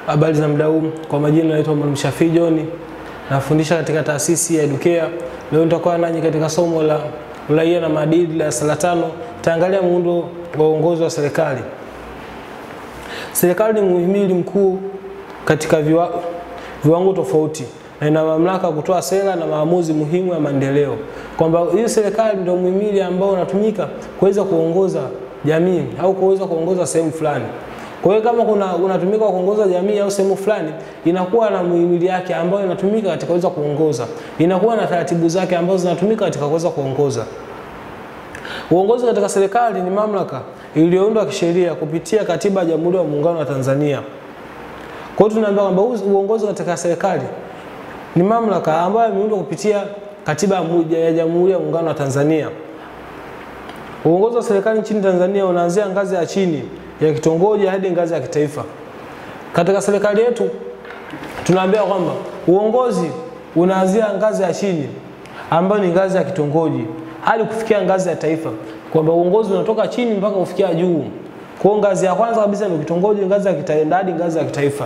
Habari za muda huu, kwa majina naitwa Mwalimu Shafii John, nafundisha katika taasisi ya Educare. Leo nitakuwa nanyi katika somo la uraia na maadili darasa la tano. Taangalia muundo wa uongozi wa serikali. Serikali ni muhimili mkuu katika viwa, viwango tofauti na ina mamlaka ya kutoa sera na maamuzi muhimu ya maendeleo, kwamba hii serikali ndio muhimili ambao unatumika kuweza kuongoza jamii au kuweza kuongoza sehemu fulani. Kwa hiyo kama kuna unatumika kuongoza jamii au sehemu fulani, inakuwa na muhimili yake ambayo inatumika katika kuweza kuongoza, inakuwa na taratibu zake ambazo zinatumika katika kuweza kuongoza. Uongozi katika serikali ni mamlaka iliyoundwa kisheria kupitia Katiba ya Jamhuri ya Muungano wa Tanzania. Kwa hiyo tunaambiwa kwamba uongozi katika serikali ni mamlaka ambayo imeundwa kupitia Katiba ya Jamhuri ya Muungano wa Tanzania. Uongozi wa serikali nchini Tanzania unaanzia ngazi ya chini ya kitongoji hadi ngazi ya kitaifa. Katika serikali yetu tunaambiwa kwamba uongozi unaanzia ngazi ya chini ambayo ni ngazi ya kitongoji hadi kufikia ngazi ya taifa, kwamba uongozi unatoka chini mpaka kufikia juu. Kwa hiyo ngazi ya kwanza kabisa ni kitongoji, ngazi ya kitaifa hadi ngazi ya kitaifa.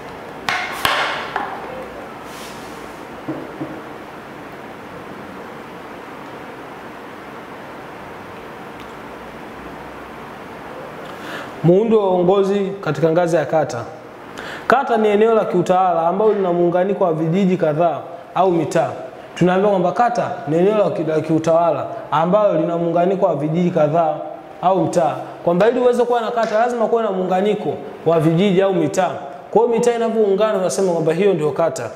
Muundo wa uongozi katika ngazi ya kata. Kata ni eneo la kiutawala ambalo lina muunganiko wa vijiji kadhaa au mitaa. Tunaambiwa kwamba kata ni eneo la kiutawala ambalo lina muunganiko wa vijiji kadhaa au mtaa, kwamba ili uweze kuwa na kata lazima kuwe na muunganiko wa vijiji au mitaa. Kwa hiyo mitaa inavyoungana, unasema kwamba hiyo ndio kata.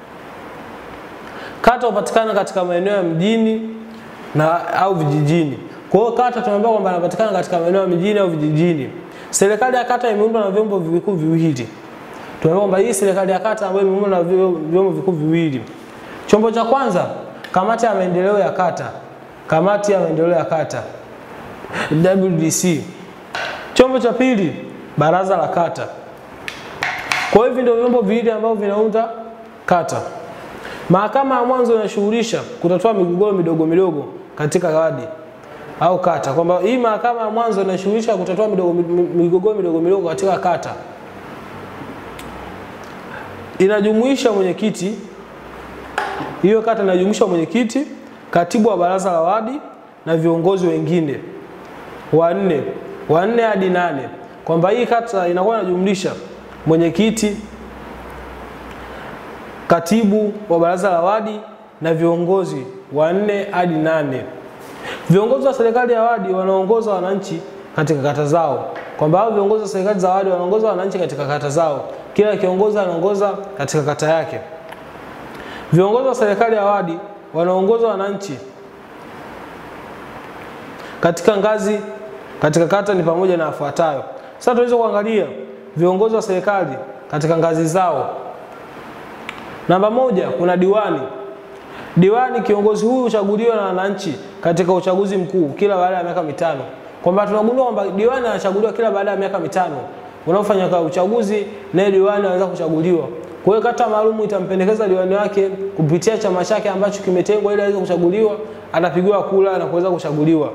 Kata hupatikana katika maeneo ya mjini na au vijijini. Kwa hiyo kata tunaambiwa kwamba inapatikana katika maeneo ya mjini au vijijini. Serikali ya kata imeundwa na vyombo vikuu viwili. Tunaambiwa kwamba hii serikali ya kata ambayo imeundwa na vyombo vikuu viwili. Chombo cha kwanza, kamati ya maendeleo ya kata. Kamati ya maendeleo ya kata WDC. Chombo cha pili, baraza la kata. Kwa hivyo ndio vyombo viwili ambavyo vinaunda kata. Mahakama ya mwanzo inashughulisha kutatua migogoro midogo midogo katika wadi au kata, kwamba hii mahakama ya mwanzo inashughulisha kutatua migogoro midogo midogo katika kata. Inajumuisha mwenyekiti, hiyo kata inajumuisha mwenyekiti, katibu wa baraza la wadi na viongozi wengine wanne wanne hadi nane, kwamba hii kata inakuwa inajumlisha mwenyekiti, katibu wa baraza la wadi na viongozi wanne hadi nane. Viongozi wa serikali ya wadi wanaongoza wananchi katika kata zao, kwamba hao viongozi wa serikali za wadi wanaongoza wananchi katika kata zao. Kila kiongozi anaongoza katika kata yake. Viongozi wa serikali ya wadi wanaongoza wananchi katika ngazi katika kata ni pamoja na yafuatayo. Sasa tuweze kuangalia viongozi wa serikali katika ngazi zao. Namba moja, kuna diwani. Diwani, kiongozi huyu huchaguliwa na wananchi katika uchaguzi mkuu kila baada ya miaka mitano, kwamba tunagundua kwamba diwani anachaguliwa kila baada ya miaka mitano unaofanya kwa uchaguzi, naye diwani anaweza kuchaguliwa. Kwa hiyo kata maalum itampendekeza diwani wake kupitia chama chake ambacho kimetengwa ili aweze kuchaguliwa, anapigiwa kura na kuweza kuchaguliwa.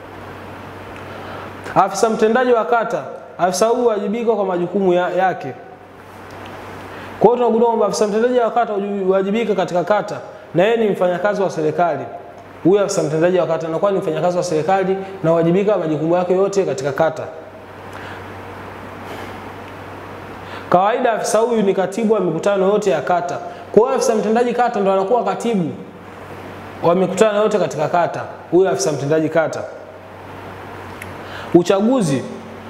Afisa mtendaji wa kata, afisa huyu huwajibika kwa majukumu ya, yake. Kwa hiyo tunagundua kwamba afisa mtendaji wa kata huwajibika katika kata na yeye ni mfanyakazi wa serikali. Huyu afisa mtendaji wa kata anakuwa ni mfanyakazi wa serikali na huwajibika majukumu yake yote katika kata. Kawaida afisa huyu ni katibu wa mikutano yote ya kata. Kwa hiyo afisa mtendaji kata ndo anakuwa katibu wa mikutano yote katika kata, huyu afisa mtendaji kata. Uchaguzi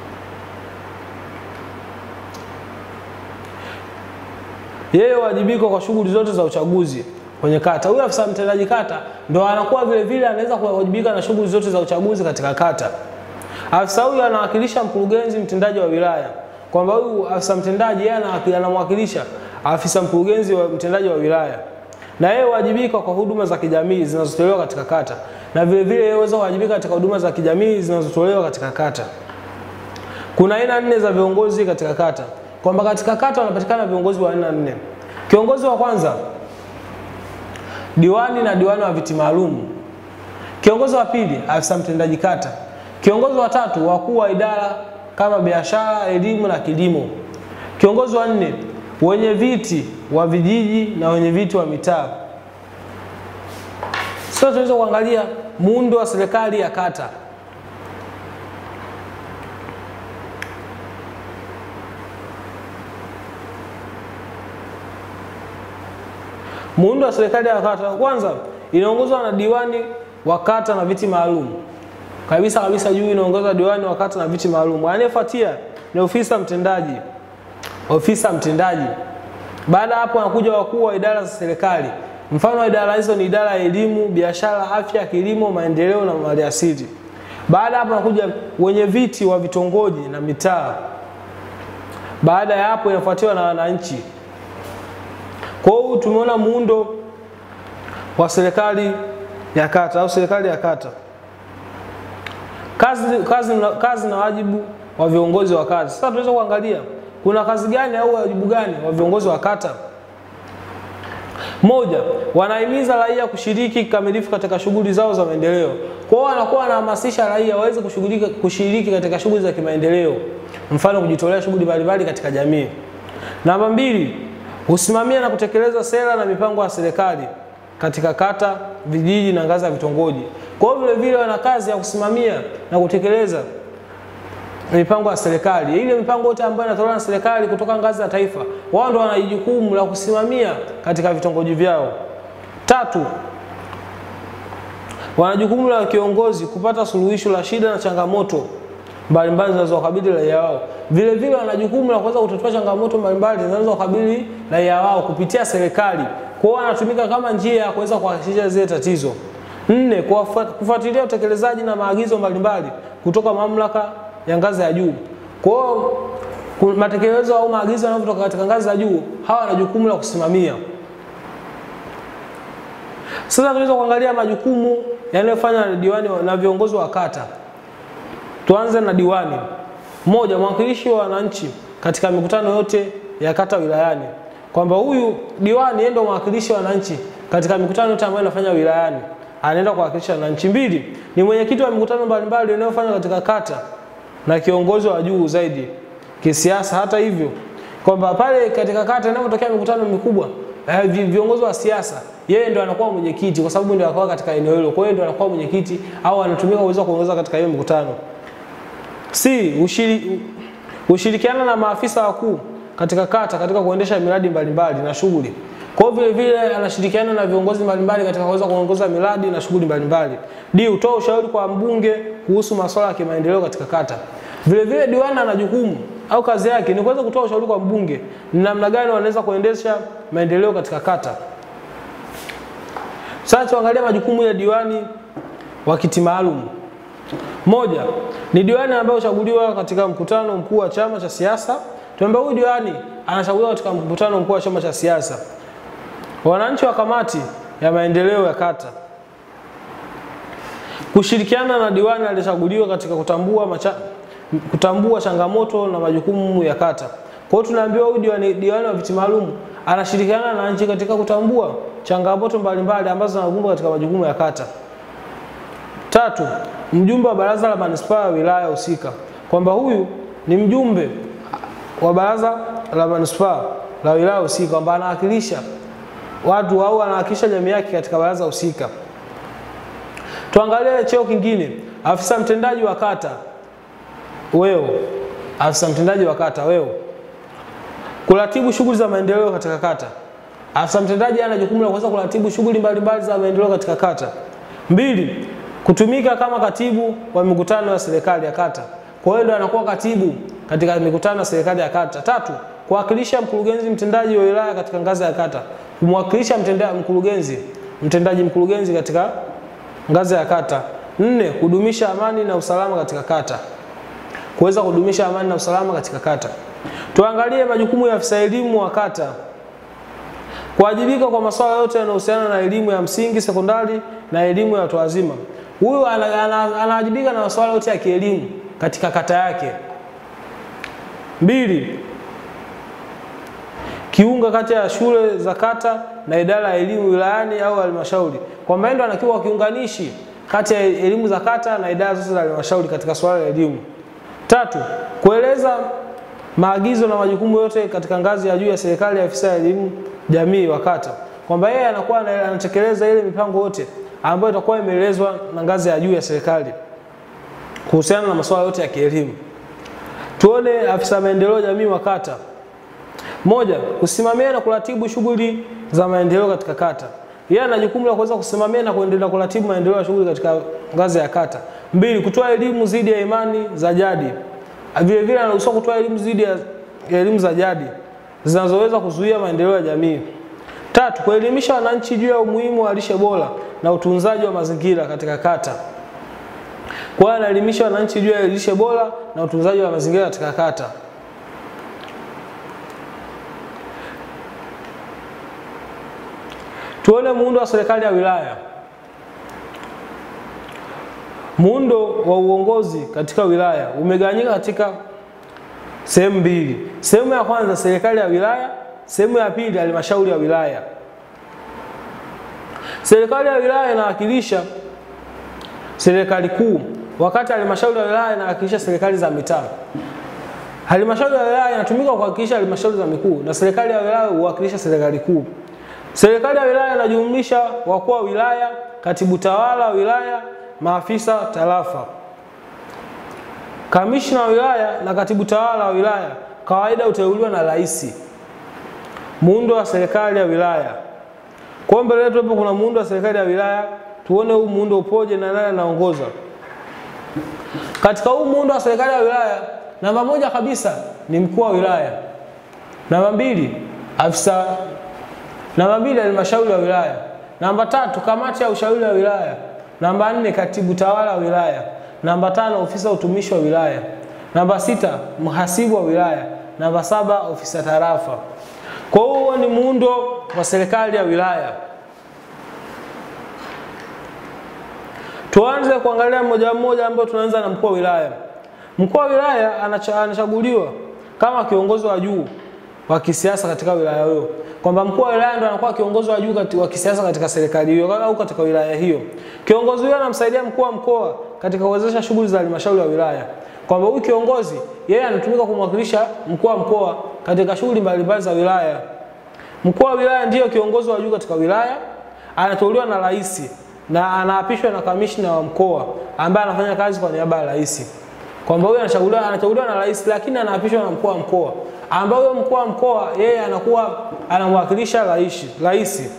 yeye huwajibika kwa shughuli zote za uchaguzi kwenye kata. Huyu afisa mtendaji kata ndo anakuwa vile vile anaweza kuwajibika na shughuli zote za uchaguzi katika kata. Afisa huyu anawakilisha mkurugenzi mtendaji wa wilaya, kwamba huyu afisa mtendaji yeye anamwakilisha afisa mkurugenzi wa mtendaji wa wilaya, na yeye huwajibika kwa huduma za kijamii zinazotolewa katika kata, na vile vile yeye huweza kuwajibika katika huduma za kijamii zinazotolewa katika kata. Kuna aina nne za viongozi katika kata, kwamba katika kata wanapatikana viongozi wa aina nne. Kiongozi wa kwanza diwani na diwani wa viti maalum. Kiongozi wa pili afisa mtendaji kata. Kiongozi wa tatu wakuu wa idara kama biashara, elimu na kilimo. Kiongozi wa nne wenye viti wa vijiji na wenye viti wa mitaa. Sasa tunaweza kuangalia muundo wa serikali ya kata. Muundo wa serikali ya kata, kwanza inaongozwa na diwani wa kata na viti maalum kabisa kabisa. Juu inaongozwa diwani wa kata na viti maalum. Anayefuatia ni ofisa mtendaji, ofisa mtendaji. Baada ya hapo, wanakuja wakuu wa idara za serikali. Mfano wa idara hizo ni idara ya elimu, biashara, afya, kilimo, maendeleo na maliasili. Baada ya hapo, wanakuja wenye viti wa vitongoji na mitaa. Baada ya hapo, inafuatiwa na wananchi. Kwa hiyo tumeona muundo wa serikali ya kata au serikali ya kata. Kazi, kazi, kazi na wajibu wa viongozi wa kata. Sasa tunaweza kuangalia kuna kazi gani au wajibu gani wa viongozi wa kata. Moja, wanahimiza raia kushiriki kikamilifu katika shughuli zao za maendeleo. Kwa hiyo wanakuwa wanahamasisha raia waweze kushiriki, kushiriki katika shughuli za kimaendeleo, mfano kujitolea shughuli mbalimbali katika jamii. Namba mbili, husimamia na kutekeleza sera na mipango ya serikali katika kata, vijiji na ngazi ya vitongoji. Kwa hiyo vile vile wana kazi ya kusimamia na kutekeleza mipango ya serikali. Ile mipango yote ambayo inatolewa na serikali kutoka ngazi ya taifa, wao ndio wana jukumu la kusimamia katika vitongoji vyao. Tatu, wana jukumu la kiongozi kupata suluhisho la shida na changamoto mbalimbali zinazowakabili raia wao. Vile vile wana jukumu la kuweza kutatua changamoto mbalimbali zinazowakabili raia wao kupitia serikali. Kwa hiyo wanatumika kama njia ya kuweza kuhakikisha zile tatizo. Nne, kufuatilia utekelezaji na maagizo mbalimbali kutoka mamlaka ya ngazi ya juu. Kwa hiyo matekelezo au maagizo yanayotoka katika ngazi za juu, hawa wana jukumu la kusimamia. Sasa tunaweza kuangalia majukumu yanayofanywa na diwani na viongozi wa kata. Tuanze na diwani. Moja, mwakilishi wa wananchi katika mikutano yote ya kata wilayani, kwamba huyu diwani yeye ndio mwakilishi wa wananchi katika mikutano yote ambayo inafanya wilayani, anaenda kuwakilisha wananchi. Mbili, ni mwenyekiti wa mikutano mbalimbali inayofanywa katika kata na kiongozi wa juu zaidi kisiasa. Hata hivyo, kwamba pale katika kata inapotokea mikutano mikubwa eh, viongozi wa siasa, yeye ndio anakuwa mwenyekiti, kwa sababu ndio anakuwa katika eneo hilo. Kwa hiyo ndio anakuwa mwenyekiti au anatumika kuweza kuongoza katika hiyo mikutano. Si ushiri, ushirikiana na maafisa wakuu katika kata katika kuendesha miradi mbalimbali na shughuli. Kwa hiyo vile vile anashirikiana na viongozi mbalimbali katika kuweza kuongoza miradi na shughuli mbalimbali. D, utoa ushauri kwa mbunge kuhusu masuala ya kimaendeleo katika kata. Vile vile diwani ana jukumu au kazi yake ni kuweza kutoa ushauri kwa mbunge ni namna gani wanaweza kuendesha maendeleo katika kata. Sasa tuangalie majukumu ya diwani wa kiti maalum. Moja, ni diwani ambaye huchaguliwa katika mkutano mkuu wa chama cha siasa. Tuambia huyu diwani anachaguliwa katika mkutano mkuu wa chama cha siasa. Wananchi wa kamati ya maendeleo ya kata kushirikiana na diwani aliyechaguliwa katika kutambua macha, kutambua changamoto na majukumu ya kata. Kwa hiyo tunaambiwa huyu diwani, diwani wa viti maalum anashirikiana na wananchi katika kutambua changamoto mbalimbali ambazo zinakumba katika majukumu ya kata. Tatu, mjumbe wa baraza la manispaa ya wilaya husika, kwamba huyu ni mjumbe wa baraza la manispaa la wilaya husika, kwamba anawakilisha watu au anawakilisha jamii yake katika baraza husika. Tuangalie cheo kingine, afisa mtendaji wa kata weo. Afisa mtendaji wa kata weo, kuratibu shughuli za maendeleo katika kata. Afisa mtendaji ana jukumu la kuweza kuratibu shughuli mbalimbali za maendeleo katika kata. Mbili, kutumika kama katibu wa mikutano ya serikali ya kata. Kwa hiyo ndio anakuwa katibu katika mikutano ya serikali ya kata. Tatu, kuwakilisha mkurugenzi mtendaji wa wilaya katika ngazi ya kata, kumwakilisha mtendaji mkurugenzi mtendaji mkurugenzi katika ngazi ya kata. Nne, kudumisha amani na usalama katika kata, kuweza kudumisha amani na usalama katika kata. Tuangalie majukumu ya afisa elimu wa kata, kuwajibika kwa masuala yote yanayohusiana na elimu ya msingi, sekondari na elimu ya watu wazima. Huyu anawajibika na masuala yote ya kielimu katika kata yake. Mbili, kiunga kati ya shule za kata na idara ya elimu wilayani au halmashauri, kwamba ndio anakiwa kiunganishi kati ya elimu za kata na idara zote za halmashauri katika swala la elimu. Tatu, kueleza maagizo na majukumu yote katika ngazi ya juu ya serikali ya afisa ya elimu jamii wa kata, kwamba yeye anakuwa ana- anatekeleza ile mipango yote ambayo itakuwa imeelezwa na ngazi ya juu ya serikali kuhusiana na masuala yote ya kielimu. Tuone afisa maendeleo jamii wa kata. Moja, kusimamia na kuratibu shughuli za maendeleo katika kata. Yeye ana jukumu la kuweza kusimamia na kuendelea kuratibu maendeleo ya shughuli katika ngazi ya kata. Mbili, kutoa elimu dhidi ya imani za jadi. Vile vile anaruhusiwa kutoa elimu dhidi ya ya elimu za jadi zinazoweza kuzuia maendeleo ya jamii. Tatu, kuelimisha wananchi juu ya umuhimu wa lishe bora na utunzaji wa mazingira katika kata. Kwa hiyo anaelimisha wananchi juu ya lishe bora na utunzaji wa mazingira katika kata. Tuone muundo wa serikali ya wilaya. Muundo wa uongozi katika wilaya umegawanyika katika sehemu mbili. Sehemu ya kwanza serikali ya wilaya, sehemu ya pili halmashauri ya wilaya. Serikali ya wilaya inawakilisha serikali kuu, wakati halmashauri ya wilaya inawakilisha serikali za mitaa. Halmashauri ya wilaya inatumika kuwakilisha halmashauri za mikuu na serikali ya wilaya huwakilisha serikali kuu. Serikali ya wilaya inajumlisha wakuu wa wilaya, katibu tawala wa wilaya, maafisa tarafa. Kamishna wa wilaya na katibu tawala wa wilaya kawaida huteuliwa na rais. Muundo wa serikali ya wilaya. Kwa mbele yetu hapo kuna muundo wa serikali ya wilaya, tuone huu muundo upoje na nani anaongoza. Katika huu muundo wa serikali ya wilaya, namba moja kabisa ni mkuu wa wilaya. Namba mbili afisa Namba mbili halmashauri ya wilaya. Namba tatu kamati ya ushauri wa wilaya. Namba nne katibu tawala wa wilaya. Namba tano ofisa utumishi wa wilaya. Namba sita mhasibu wa wilaya. Namba saba ofisa tarafa. Kwa hiyo huo ni muundo wa serikali ya wilaya. Tuanze kuangalia mmoja mmoja ambao tunaanza na mkuu wa wilaya. Mkuu wa wilaya anacha- anachaguliwa kama kiongozi wa juu wa kisiasa katika wilaya hiyo, kwamba mkuu wa wilaya ndo anakuwa kiongozi wa juu kati- wa kisiasa katika serikali hiyo au katika wilaya hiyo. Kiongozi huyo anamsaidia mkuu wa mkoa katika kuwezesha shughuli za halmashauri ya wilaya, kwamba huyu kiongozi yeye anatumika kumwakilisha mkuu wa mkoa katika shughuli mbalimbali za wilaya. Mkuu wa wilaya ndiyo kiongozi wa juu katika wilaya, anateuliwa na rais na anaapishwa na kamishna wa mkoa ambaye anafanya kazi kwa niaba ya rais kwamba huyo anachaguliwa anachaguliwa na rais lakini anaapishwa na mkuu wa mkoa ambaye huyo mkuu wa mkoa yeye anakuwa anamwakilisha rais rais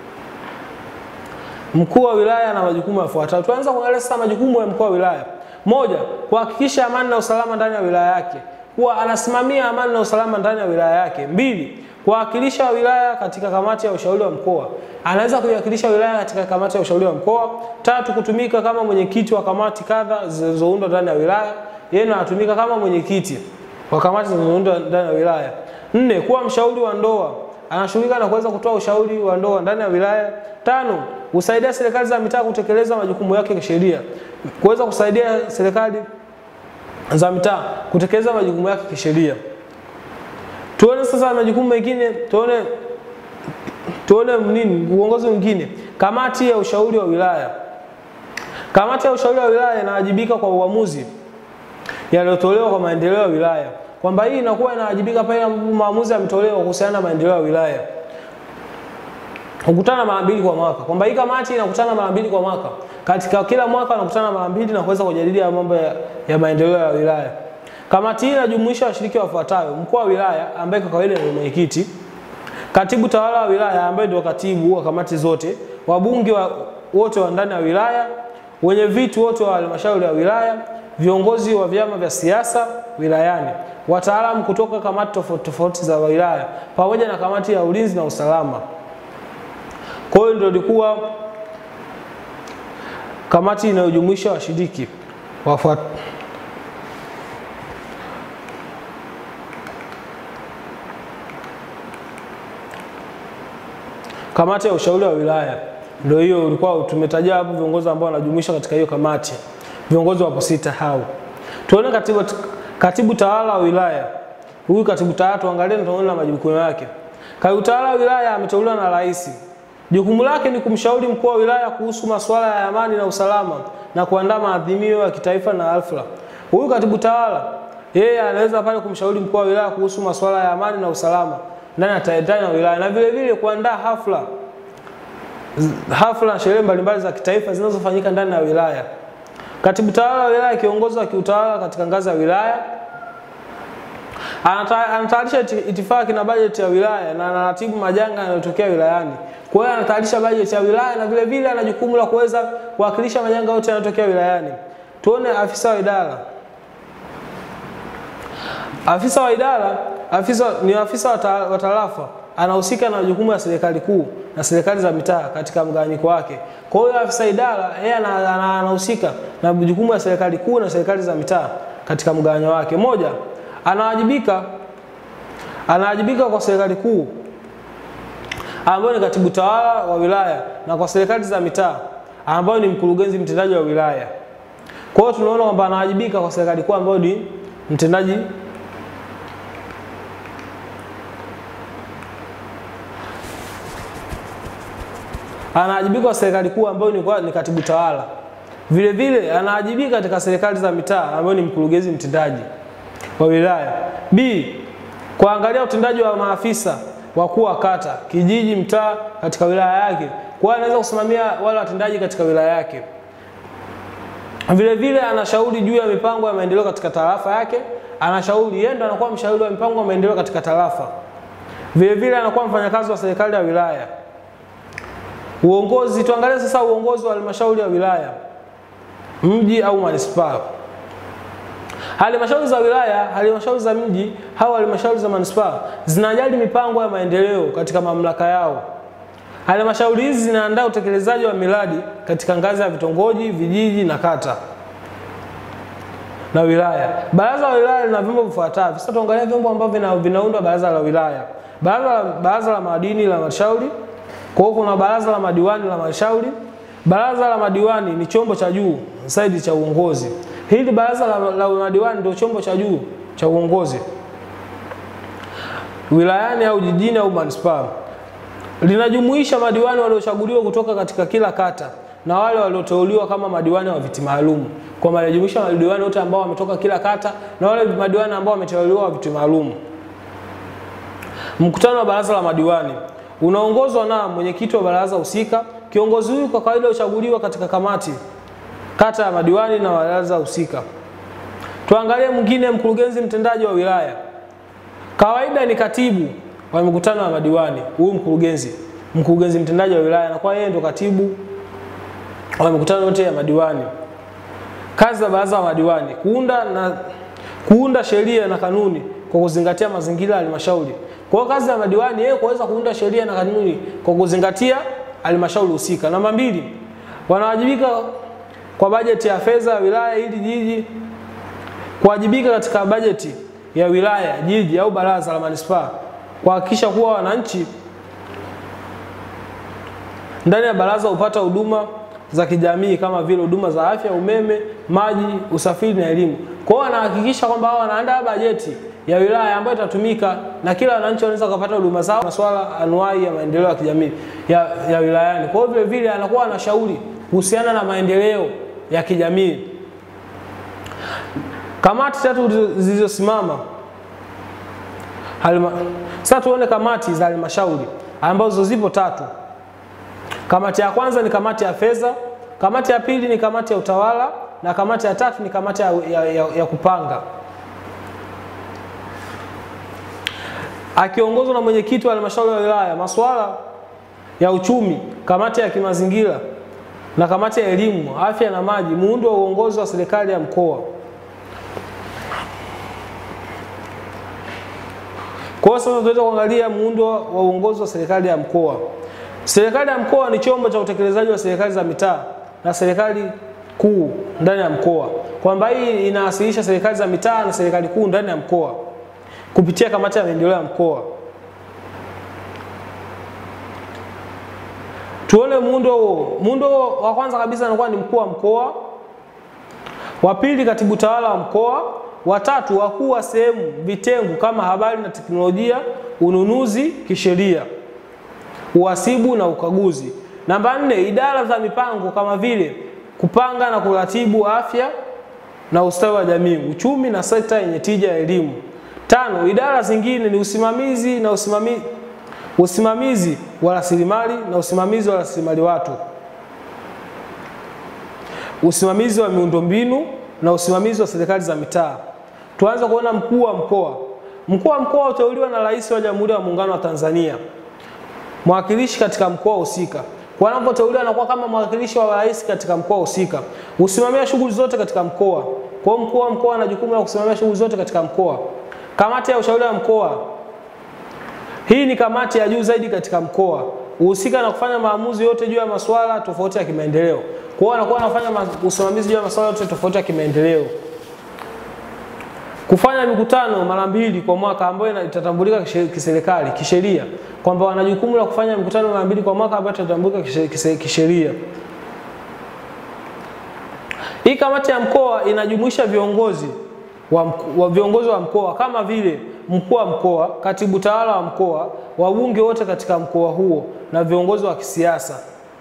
mkuu wa wilaya ana majukumu yafuatayo tuanza kuangalia sasa majukumu ya mkuu wa wilaya moja kuhakikisha amani na usalama ndani ya wilaya yake kuwa anasimamia amani na usalama ndani ya wilaya yake mbili kuwakilisha wilaya katika kamati ya ushauri wa mkoa anaweza kuiwakilisha wilaya katika kamati ya ushauri wa mkoa tatu kutumika kama mwenyekiti wa kamati kadha zilizoundwa ndani ya wilaya yeye ndo anatumika kama mwenyekiti wa kamati zilizoundwa ndani ya wilaya nne kuwa mshauri wa ndoa anashughulika na kuweza kutoa ushauri wa ndoa ndani ya wilaya tano husaidia serikali za mitaa kutekeleza majukumu yake kisheria kuweza kusaidia serikali za mitaa kutekeleza majukumu yake kisheria tuone sasa majukumu mengine tuone tuone nini uongozi mwingine kamati ya ushauri wa wilaya kamati ya ushauri wa wilaya inawajibika kwa uamuzi yaliyotolewa kwa maendeleo ya wilaya kwamba hii inakuwa inawajibika pale ambapo maamuzi yametolewa kuhusiana na maendeleo ya wilaya hukutana mara mbili kwa mwaka kwamba hii kamati inakutana mara mbili kwa mwaka katika kila mwaka wanakutana mara mbili na kuweza kujadili ya mambo ya, ya maendeleo ya wilaya kamati hii inajumuisha washiriki wafuatayo mkuu wa wilaya ambaye kwa kawaida ni mwenyekiti katibu tawala wa wilaya ambaye ndio katibu wa kamati zote wabunge wa, wote wa ndani ya wilaya wenye viti wote wa halmashauri ya wilaya viongozi wa vyama vya siasa wilayani wataalamu kutoka kamati tofauti tofauti za wilaya pamoja na kamati ya ulinzi na usalama kwa hiyo ndio ilikuwa kamati inayojumuisha washiriki wafuat kamati ya ushauri wa wilaya ndio hiyo ulikuwa tumetaja hapo viongozi ambao wanajumuisha katika hiyo kamati viongozi wapo sita hao tuone katibu, katibu tawala wa wilaya huyu katibu tawala tuangalie na tuone na majukumu yake katibu tawala wa wilaya ameteuliwa na rais jukumu lake ni kumshauri mkuu wa wilaya kuhusu masuala ya amani na usalama na kuandaa maadhimio ya kitaifa na alfla huyu katibu tawala yeye anaweza pale kumshauri mkuu wa wilaya kuhusu masuala ya amani na usalama ndani ya ta- ndani ya wilaya, na vile vile kuandaa hafla hafla na sherehe mbalimbali za kitaifa zinazofanyika ndani ya wilaya. Katibu tawala wa wilaya, kiongozi wa kiutawala katika ngazi ya wilaya, Anata- anatayarisha iti- itifaki na bajeti ya wilaya na anaratibu majanga yanayotokea wilayani. Kwa hiyo anatayarisha bajeti ya wilaya na vile vile ana jukumu la kuweza kuwakilisha majanga yote yanayotokea wilayani. Tuone afisa wa idara. Afisa wa idara, afisa ni afisa wa ta- wa tarafa, anahusika na majukumu ya serikali kuu na serikali za mitaa katika mgawanyiko wake. Kwa hiyo afisa idara yeye ana- ana- anahusika na majukumu ya serikali kuu na serikali za mitaa katika mgawanyo wake. Moja, anawajibika anawajibika kwa serikali kuu ambayo ni katibu tawala wa wilaya na kwa serikali za mitaa ambayo ni mkurugenzi mtendaji wa wilaya. Kwa hiyo tunaona kwamba anawajibika kwa serikali kuu ambayo ni mtendaji anawajibika kwa serikali kuu ambayo ni, kwa- ni katibu tawala. Vile vile anawajibika katika serikali za mitaa ambayo ni mkurugenzi mtendaji wa wilaya. B. Kuangalia utendaji wa maafisa wakuu wa kata, kijiji, mtaa katika wilaya yake. Kwa hiyo anaweza kusimamia wale watendaji katika wilaya yake. Vile vile anashauri juu ya mipango ya maendeleo katika tarafa yake. Anashauri yeye ndo anakuwa mshauri wa mipango ya maendeleo katika tarafa. Vile vile anakuwa mfanyakazi wa serikali ya wilaya. Uongozi, tuangalie sasa uongozi wa halmashauri ya wilaya, mji au manispaa. Halmashauri za wilaya, halmashauri za mji au halmashauri za manispaa zinajali mipango ya maendeleo katika mamlaka yao. Halmashauri hizi zinaandaa utekelezaji wa miradi katika ngazi ya vitongoji, vijiji na kata na wilaya. Baraza la wilaya lina vyombo vifuatavyo. Sasa tuangalia vyombo ambavyo vina, vinaundwa baraza la wilaya. Baraza la, baraza la madini la halmashauri. Kwa hiyo kuna baraza la madiwani la halmashauri. Baraza la madiwani ni chombo cha juu zaidi cha uongozi. Hili baraza la, la madiwani ndio chombo cha juu cha uongozi wilayani au jijini au manispaa. Linajumuisha madiwani waliochaguliwa kutoka katika kila kata na wale walioteuliwa kama madiwani wa viti maalum. Kwa maana linajumuisha madiwani wote ambao wametoka kila kata na wale madiwani ambao wameteuliwa wa viti maalum. Mkutano wa baraza la madiwani unaongozwa na mwenyekiti wa baraza husika. Kiongozi huyu kwa kawaida huchaguliwa katika kamati kata ya madiwani na baraza husika. Tuangalie mwingine, mkurugenzi mtendaji wa wilaya. Kawaida ni katibu wa mikutano ya madiwani, huyu mkurugenzi, mkurugenzi mtendaji wa wilaya, na kwa yeye ndo katibu wa mikutano yote ya madiwani. Kazi za baraza la madiwani kuunda na kuunda sheria na kanuni kwa kuzingatia mazingira ya halmashauri. Kwa hiyo kazi ya madiwani yeye kuweza kuunda sheria na kanuni kwa kuzingatia halmashauri husika. Namba mbili, wanawajibika kwa bajeti ya fedha ya wilaya ili jiji kuwajibika katika bajeti ya wilaya, jiji au baraza la manispaa kuhakikisha kuwa wananchi ndani ya baraza hupata huduma za kijamii kama vile huduma za afya, umeme, maji, usafiri na elimu. Kwa hiyo wanahakikisha kwamba wao wanaandaa bajeti ya wilaya ambayo itatumika na kila wananchi wanaweza kupata huduma zao, masuala anuai ya maendeleo ya kijamii ya, ya wilayani. Kwa hiyo vile vile anakuwa anashauri kuhusiana na maendeleo ya kijamii. Kamati tatu zilizosimama Halima. Sasa tuone kamati za halmashauri ambazo zipo tatu. Kamati ya kwanza ni kamati ya fedha, kamati ya pili ni kamati ya utawala na kamati ya tatu ni kamati ya, ya, ya, ya kupanga. Akiongozwa na mwenyekiti wa halmashauri ya wilaya, masuala ya uchumi, kamati ya kimazingira na kamati ya elimu, afya na maji, muundo wa uongozi wa serikali ya mkoa. Kwa hiyo sasa tunaweza kuangalia muundo wa uongozi wa serikali ya mkoa. Serikali ya mkoa ni chombo cha utekelezaji wa serikali za mitaa na serikali kuu ndani ya mkoa, kwamba hii inawasilisha serikali za mitaa na serikali kuu ndani ya mkoa kupitia kamati ya maendeleo ya mkoa. Tuone muundo huo. Muundo wa kwanza kabisa anakuwa ni mkuu wa mkoa, wa pili katibu tawala wa mkoa, watatu wakuu wa sehemu vitengo kama habari na teknolojia, ununuzi kisheria, uhasibu na ukaguzi. Namba nne, idara za mipango kama vile kupanga na kuratibu afya, na ustawi wa jamii, uchumi na sekta yenye tija ya elimu. Tano, idara zingine ni usimamizi na usimamizi, usimamizi wa rasilimali na usimamizi wa rasilimali watu, usimamizi wa miundombinu na usimamizi wa serikali za mitaa. Tuanze kuona mkuu wa mkoa. Mkuu wa mkoa huteuliwa na Rais wa Jamhuri ya Muungano wa Tanzania, mwakilishi katika mkoa husika. Kwa anapoteuliwa anakuwa kama mwakilishi wa rais katika mkoa husika, husimamia shughuli zote katika mkoa. Kwa hiyo mkuu wa mkoa ana jukumu la kusimamia shughuli zote katika mkoa. Kamati ya ushauri wa mkoa, hii ni kamati ya juu zaidi katika mkoa, huhusika na kufanya maamuzi yote juu ya masuala tofauti ya kimaendeleo. Kwa hiyo anakuwa anafanya usimamizi juu ya masuala yote tofauti ya kimaendeleo kufanya mikutano mara mbili kwa mwaka ambayo itatambulika kiserikali kisheria, kwamba wana jukumu la kufanya mikutano mara mbili kwa mwaka ambayo itatambulika kisheria. Hii kamati ya mkoa inajumuisha viongozi wa, wa viongozi wa mkoa kama vile mkuu wa mkoa, katibu tawala wa mkoa, wabunge wote katika mkoa huo na viongozi wa kisiasa.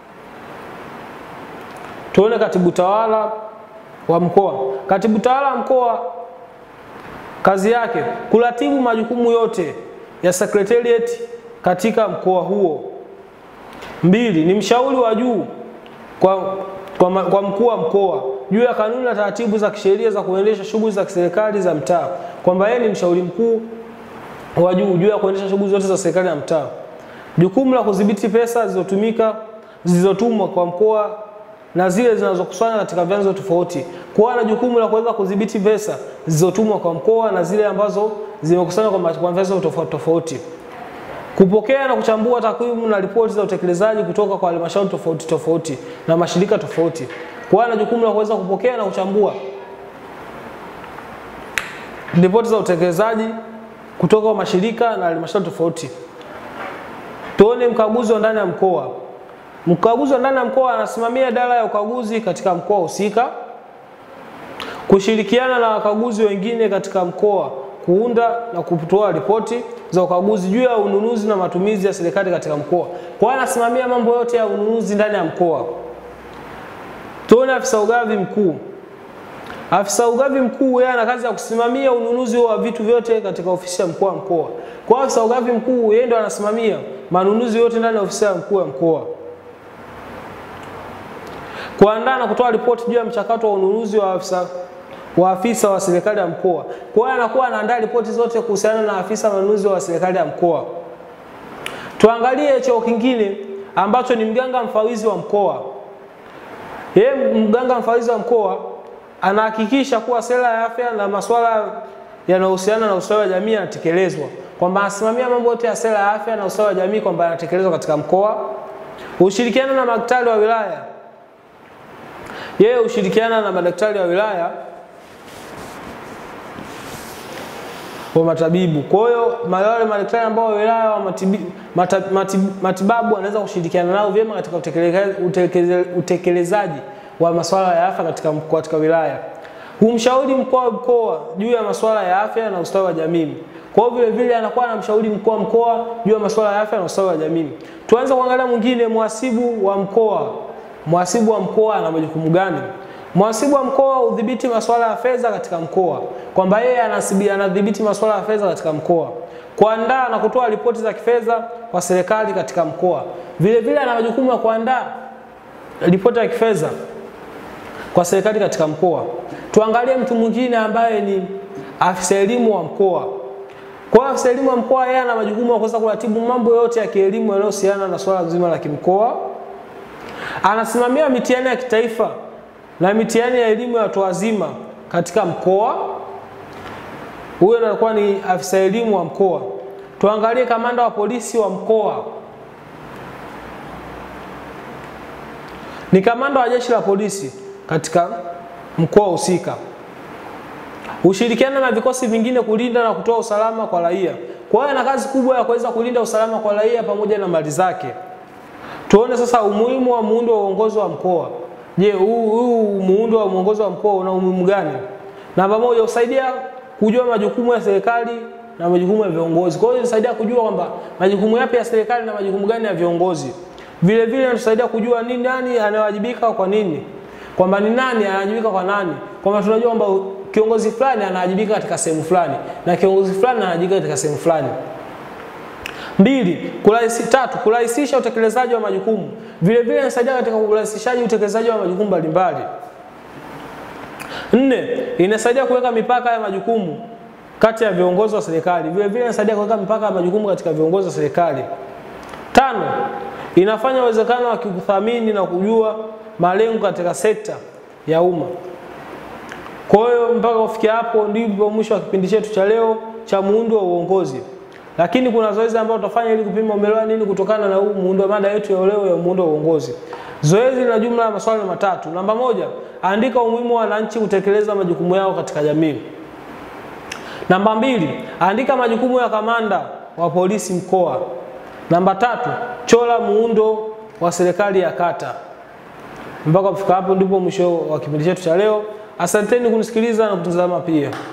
Tuone katibu tawala wa mkoa. Katibu tawala wa mkoa kazi yake kuratibu majukumu yote ya secretariat katika mkoa huo. Mbili, ni mshauri wa juu kwa, kwa, kwa mkuu wa mkoa juu ya kanuni na taratibu za kisheria za kuendesha shughuli za kiserikali za mtaa, kwamba yeye ni mshauri mkuu wa juu juu ya kuendesha shughuli zote za serikali ya mtaa. Jukumu la kudhibiti pesa zilizotumika zilizotumwa kwa mkoa na zile zinazokusanywa katika vyanzo tofauti. Kwa na jukumu la kuweza kudhibiti pesa zilizotumwa kwa mkoa na zile ambazo zimekusanywa kwa vyanzo tofauti tofauti. Kupokea na kuchambua takwimu na ripoti za utekelezaji kutoka kwa halmashauri tofauti tofauti na mashirika tofauti. Kwa na jukumu la kuweza kupokea na kuchambua ripoti za utekelezaji kutoka kwa mashirika na halmashauri tofauti. Tuone mkaguzi wa ndani ya mkoa. Mkaguzi wa ndani ya mkoa anasimamia idara ya ukaguzi katika mkoa husika, kushirikiana na wakaguzi wengine katika mkoa kuunda na kutoa ripoti za ukaguzi juu ya ununuzi na matumizi ya serikali katika mkoa. Kwa hiyo anasimamia mambo yote ya ununuzi ndani ya mkoa. Tuone afisa ugavi mkuu. Afisa ugavi mkuu yeye ana kazi ya kusimamia ununuzi wa vitu vyote katika ofisi ya mkuu wa mkoa. Kwa hiyo afisa ugavi mkuu yeye ndo anasimamia manunuzi yote ndani ya ofisi ya mkuu wa mkoa kuandaa na kutoa ripoti juu ya mchakato wa ununuzi wa afisa wa afisa wa serikali ya mkoa. Kwa hiyo anakuwa anaandaa ripoti zote kuhusiana na afisa manunuzi wa serikali ya mkoa. Tuangalie cheo kingine ambacho ni mganga mfawizi wa mkoa. Yeye mganga mfawizi wa mkoa anahakikisha kuwa sera ya afya na masuala yanayohusiana na ustawi wa jamii yanatekelezwa, kwamba anasimamia mambo yote ya sera ya afya na ustawi wa jamii kwamba yanatekelezwa katika mkoa. Ushirikiana na madaktari wa wilaya yeye hushirikiana na madaktari wa wilaya wa matabibu. Kwa hiyo wale madaktari ambao wa wilaya wa matibi, mata, matibi, matibabu wanaweza kushirikiana nao vyema katika utekelezaji, utekelezaji wa masuala ya afya katika, katika wilaya. Humshauri mkuu wa mkoa juu ya masuala ya afya na ustawi wa jamii. Kwa hiyo vile vile anakuwa anamshauri mkuu wa mkoa juu ya masuala ya afya na ustawi wa jamii. Tuanze kuangalia mwingine, mhasibu wa mkoa. Mhasibu wa mkoa ana majukumu gani? Mhasibu wa mkoa hudhibiti masuala ya fedha katika mkoa, kwamba yeye anadhibiti masuala ya fedha katika mkoa, kuandaa na kutoa ripoti za kifedha kwa serikali katika mkoa. Vile vile ana majukumu ya kuandaa ripoti ya kifedha kwa serikali katika mkoa. Tuangalie mtu mwingine ambaye ni afisa elimu wa mkoa. Kwa afisa elimu wa mkoa, yeye ana majukumu ya kuweza kuratibu mambo yote ya kielimu yanayohusiana na swala zima la kimkoa anasimamia mitihani ya kitaifa na mitihani ya elimu ya watu wazima katika mkoa. Huyo anakuwa ni afisa elimu wa mkoa. Tuangalie kamanda wa polisi wa mkoa. Ni kamanda wa jeshi la polisi katika mkoa husika. Hushirikiana na vikosi vingine kulinda na kutoa usalama kwa raia. Kwa hiyo ana kazi kubwa ya kuweza kulinda usalama kwa raia pamoja na mali zake. Tuone sasa umuhimu wa muundo wa uongozi wa mkoa. Je, huu muundo wa uongozi wa mkoa una umuhimu gani? Namba moja, husaidia kujua majukumu ya serikali na majukumu ya viongozi. Kwa hiyo inasaidia kujua kwamba majukumu yapi ya serikali na majukumu gani ya viongozi. Vile vile inatusaidia kujua ni nani anayewajibika kwa nini, kwamba ni nani anawajibika kwa nani. kwamba tunajua kwamba kiongozi fulani anawajibika katika sehemu fulani na kiongozi fulani anawajibika katika sehemu fulani. Mbili, kurahisi, tatu, kurahisisha utekelezaji wa majukumu. Vile vile inasaidia katika urahisishaji utekelezaji wa majukumu mbalimbali. Nne, inasaidia kuweka mipaka ya majukumu kati ya viongozi wa serikali. Vile vile inasaidia kuweka mipaka ya majukumu katika viongozi wa serikali. Tano, inafanya uwezekano wa kuthamini na kujua malengo katika sekta ya umma. Kwa hiyo mpaka kufikia hapo ndipo mwisho wa kipindi chetu cha leo cha muundo wa uongozi. Lakini kuna zoezi ambalo tutafanya ili kupima umeelewa nini kutokana na huu muundo wa mada yetu ya leo ya muundo wa uongozi. Zoezi lina jumla ya maswali matatu. Namba moja, andika umuhimu wa wananchi kutekeleza majukumu yao katika jamii. Namba mbili, andika majukumu ya kamanda wa polisi mkoa. Namba tatu, chora muundo wa serikali ya kata. Mpaka kufika hapo ndipo mwisho wa kipindi chetu cha leo. Asanteni kunisikiliza na kutazama pia.